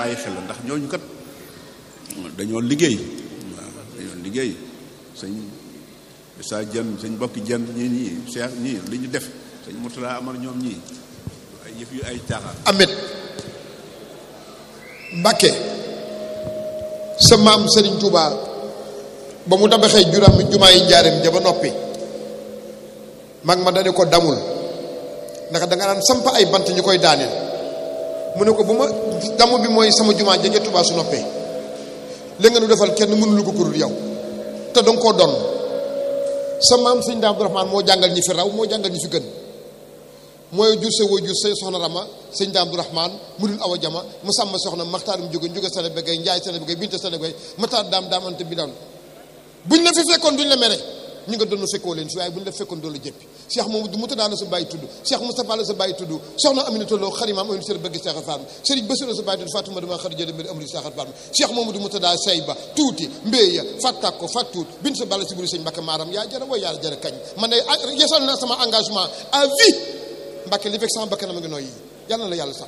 bàyyi xel la ndax ñooñu kat dañoo liggéey waaw dañoo liggéey sëñ sa jën sëñ bokki jën ñii ñii seex ñii li ñu def sëñ Murtala Amar ñoom ñii ay yëf yu ay caaxaan Ahmed Mbacke sa maam Serigne Touba ba mu tabaxee juram jumaa yi njaareem ja ba noppi mag ma dane ko damul ndax da nga daan samp ay bant ñu koy daaneel mu ne ko bu ma damu bi mooy sama jumaa ja ca Touba su noppee li nga nu defal kenn mënulu ko kurul yow te danga koo doon sa maam sëñ Daam Abdourahmane moo jàngal ñi fi raw moo jàngal ñi fi gën mooy jur sa wajur say soxna Rama sëñ Daam Abdourahmane mu dul awa jama mu sàmm soxna maxtaarum jóge jóge sene begay njaay sene begay binte sene begay mataar daam daam ante bi daan buñ la fi fekkoon duñ la mere ñu nga doon fekkoo leen fi waaye buñ la fekkoon doon la jëppi Cheikh Mamadou Moutada la sa bàyyi tudd Cheikh Moustapha la sa bàyyi tudd soxna Aminata Lo xarimaam aminu sër bëgg Cheikh Fatma Serigne Bassirou sa bàyyi tudd Fatou dama xar jële mbir amri Cheikh Fatma Cheikh Mamadou Moutada say ba tuuti mbéya fàttak ko fàttuut bin sa balla si buri sëñ Mbacke maaram yaa jara way yaa jara kañ man ne yesal na sama engagement à vie Mbacke li fekk sama bakkan ma ngi nooy yi yàlla na la yàlla sax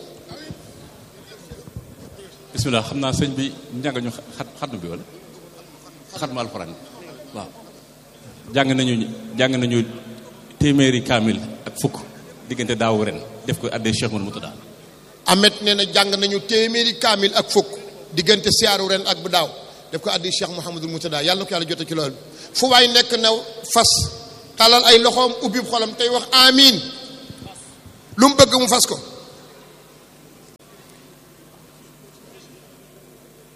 bismillah xam naa sëñ bi njàng ñu xat xatmu bi wala xatmu alxuraan waaw jàng nañu jàng nañu téeméeri kaamil ak fukk diggante daaw ren def ko addee Cheikh Mouhamadou Moutada Ahmed nee na jàng nañu téeméeri kaamil ak fukk diggante siyaaru ren ak bu daaw def ko addi Cheikh Mouhamadou Moutada yàlla na ko yàlla jote ci loolu fu waay nekk na fas talal ay loxoom ubbi xolam tey wax amiin lu mu bëgg mu fas ko